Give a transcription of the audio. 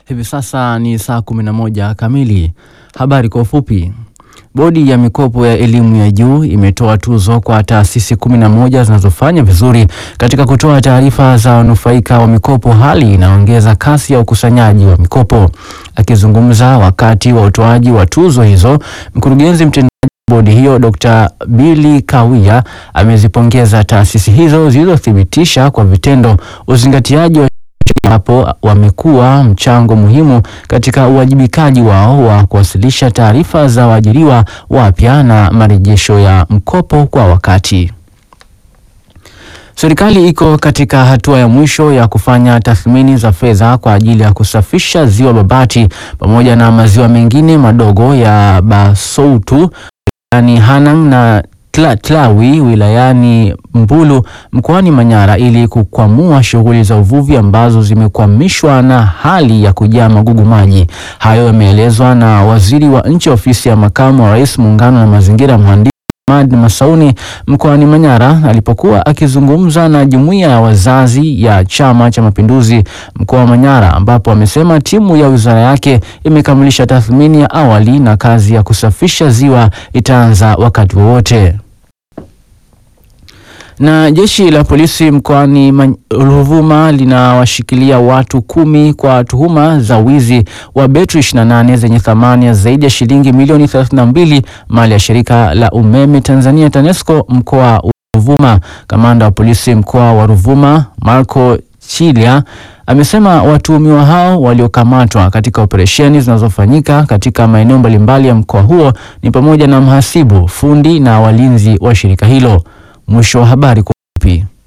Hivi sasa ni saa 11 kamili. Habari kwa ufupi. Bodi ya mikopo ya elimu ya juu imetoa tuzo kwa taasisi 11 zinazofanya vizuri katika kutoa taarifa za wanufaika wa mikopo, hali inaongeza kasi ya ukusanyaji wa mikopo. Akizungumza wakati wa utoaji wa tuzo hizo, mkurugenzi mtendaji bodi hiyo Dr. Billy Kawia amezipongeza taasisi hizo zilizothibitisha kwa vitendo uzingatiaji wa hapo wamekuwa mchango muhimu katika uwajibikaji wao wa kuwasilisha taarifa za waajiriwa wapya na marejesho ya mkopo kwa wakati. Serikali iko katika hatua ya mwisho ya kufanya tathmini za fedha kwa ajili ya kusafisha ziwa Babati pamoja na maziwa mengine madogo ya Basoutu wilayani Hanang na Tla, Tlawi wilayani Mbulu mkoani Manyara ili kukwamua shughuli za uvuvi ambazo zimekwamishwa na hali ya kujaa magugu maji. Hayo yameelezwa na waziri wa nchi ofisi ya makamu wa rais muungano na mazingira mhandisi Ahmad Masauni mkoani Manyara alipokuwa akizungumza na jumuiya ya wazazi ya Chama cha Mapinduzi mkoa wa Manyara, ambapo amesema timu ya wizara yake imekamilisha tathmini ya awali na kazi ya kusafisha ziwa itaanza wakati wowote na jeshi la polisi mkoani Ruvuma linawashikilia watu kumi kwa tuhuma za wizi wa betri 28 zenye thamani ya zaidi ya shilingi milioni 32 mali ya shirika la umeme Tanzania TANESCO mkoa wa Ruvuma. Kamanda wa polisi mkoa wa Ruvuma Marco Chilia amesema watuhumiwa hao waliokamatwa katika operesheni zinazofanyika katika maeneo mbalimbali ya mkoa huo ni pamoja na mhasibu, fundi na walinzi wa shirika hilo. Mwisho wa habari kwa ufupi.